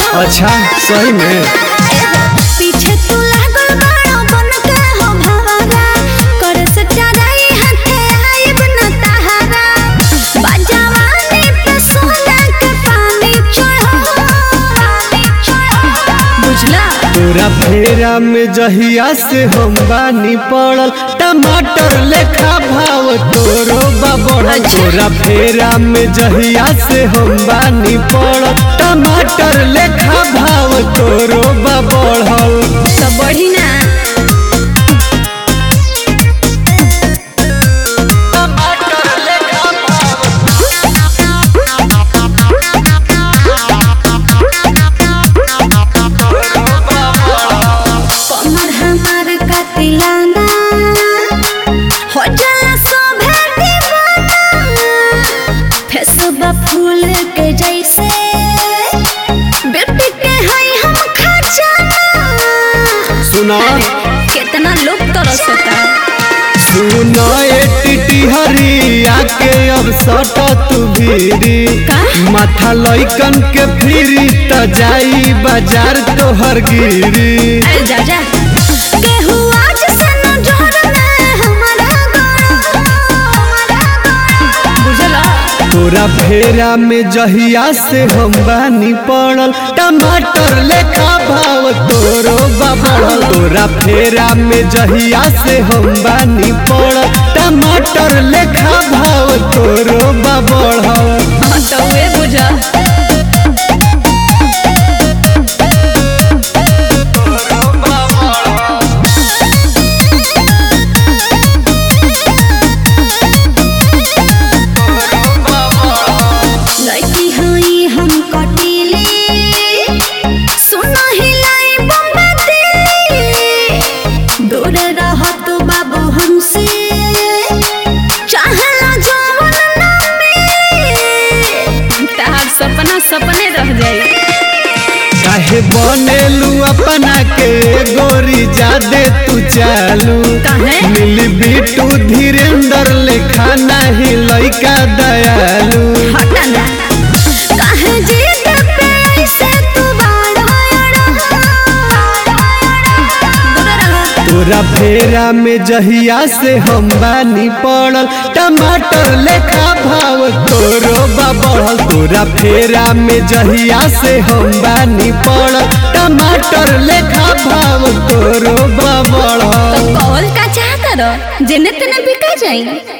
अच्छा सही में पीछे तू लागल बड़ा बन के हो भवरा कर से चराई हाथे आइब न तहारा बाजावानी पे सोना के पानी चढ़ो पानी चढ़ो बुझला तोरा फेरा में जहिया से हम बानी पड़ल टमाटर लेखा भाव तोरो बा बढ़ल अच्छा। तोरा फेरा में जहिया से हम बानी पड़ल टमाटर लेखा भाव तोरो बा बढ़ल तो बढ़ी ना कमर हमार कतिलाना हो जाला सोभे दीवाना फेसबा फूल के जैसे बेटी के हई हम खजाना सुना कितना लोग तरसता सुना ए टिटी हरिया के अब सट तू भीरी का? माथा लइकन के फिरी त जाई बाजार तोहर गिरी अरे जा जा केहू आज से न जोड़ना हमारा गाना बुझला तोरा फेरा में जहिया से हम बानी पड़ल टमाटर लेखा भाव तोरो बा बढ़ल तोरा फेरा में जहिया से हम बानी पड़ल टमाटर लेखा भाव तोरो बा बढ़ल हाँ तो वे बुझा लड़की हई हम कटीली सुना हिलाई बम्बती दूर रह तू बाबू हमसे चाहला जवन ना तहार सपना सपने रह जाई काहे बनेलू अपना के गोरी जादे तू चालू काहे? मिली बिटू धीरेन्द्र लेखा नहीं लइका दयालू हटा ना काहे जिद पे ऐसे तू बाड़ा दूर रह तोरा फेरा में जहिया से हम बानी पड़ल टमाटर लेखा भाव तोरो बा बढ़ल तोरा फेरा में जहिया से हम बानी पड़ल टमाटर लेखा भाव तोरो बा बढ़ल कॉल का चाह करो जेने तेने बिका जाई